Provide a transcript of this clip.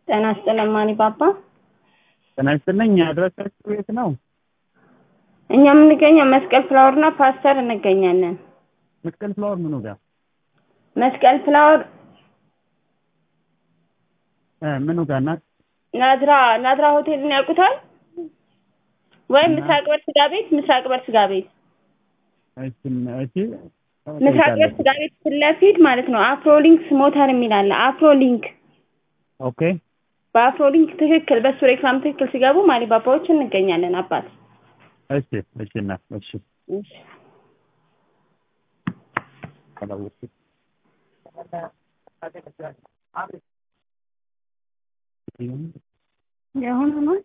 ጤና ይስጥልን ማኒ ባባ። ጤና ይስጥልኝ። አድራሻችሁ የት ነው? እኛ የምንገኘው መስቀል ፍላወር እና ፓስተር እንገኛለን። መስቀል ፍላወር ምኑ ጋር መስቀል ፍላወር እ ምኑ ጋር ናት? ናዝራ ናዝራ ሆቴልን ያውቁታል? ወይም ምስራቅ በር ስጋ ቤት ምስራቅ በር ስጋ ቤት እሺ እሺ ምስራቅ በር ስጋ ቤት ፊት ለፊት ማለት ነው። አፍሮሊንክስ ሞተር የሚል አለ። አፍሮሊንክ ኦኬ በአፍሮሊንክ ትክክል በሱ ሬክላም ትክክል ሲገቡ ማሊ ባባዎች እንገኛለን። አባት እሺ እሺ እና እሺ እሺ ካላወቅኩት የአሁኑ ነው